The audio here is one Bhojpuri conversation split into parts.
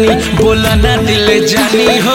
बोला ना दिल जानी हो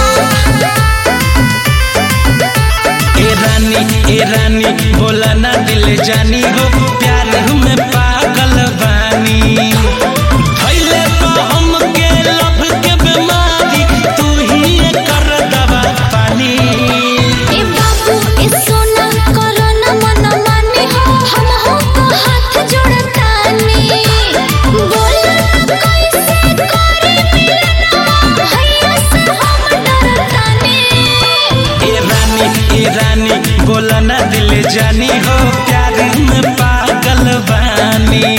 ए रानी ए रानी बोला ना दिल जानी हो प्यार में पागल बानी धइले बा हमके लव के बीमारी तू ही कर दवा पानी ए बाबू ए सोना करो न मन माने हो हम हो तो हाथ जोड़तानी बोला कैसे करे मिलना भैया से हम डरतानी ए रानी ए रानी बोला ना दिल जानी हो प्यार में पागल बानी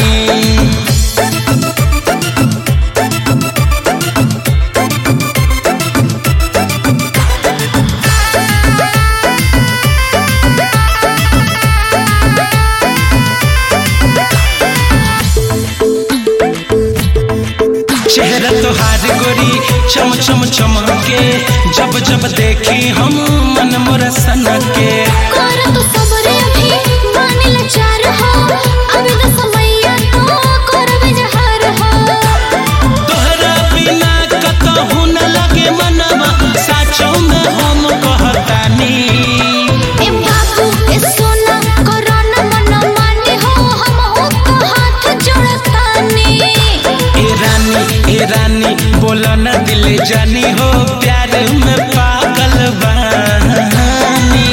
चेहरा तोहार गोरी चम चम चमके जब जब देखी हम मन मोर सनके कर तो सबरे अभी माने लाचार हो अभी तो समैया तो करबे जहर हो तोहरा बिना कतहु न लगे मनवा साचो में हम कहतानी ए बाबू ए सोना करो न मन माने हो हम हो तो हाथ जोड़तानी ए रानी ए रानी बोला न दिल जानी हो प्यार में पागल बानी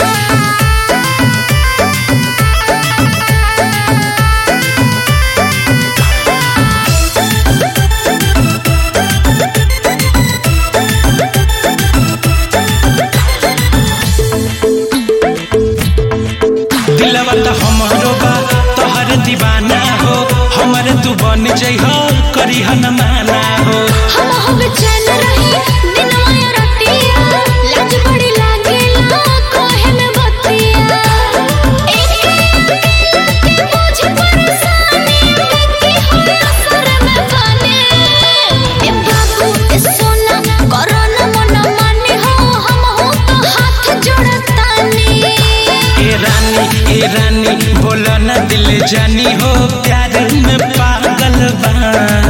दिलवा तो हमरो बा तोहर दीवाना हो हमर तू बन जइह करी न माना हो हम हो बेचैन रही दिनवा या रातिया लाज बड़ी लागेला कोहे में बतिया एक के मुझे परेशानी बेटी हो असर में बने ए बाबू ए सोना करो न मन माने हो हम हो तो हाथ जोड़तानी ए रानी ए रानी बोला न दिल जानी हो प्यार में पागल बानी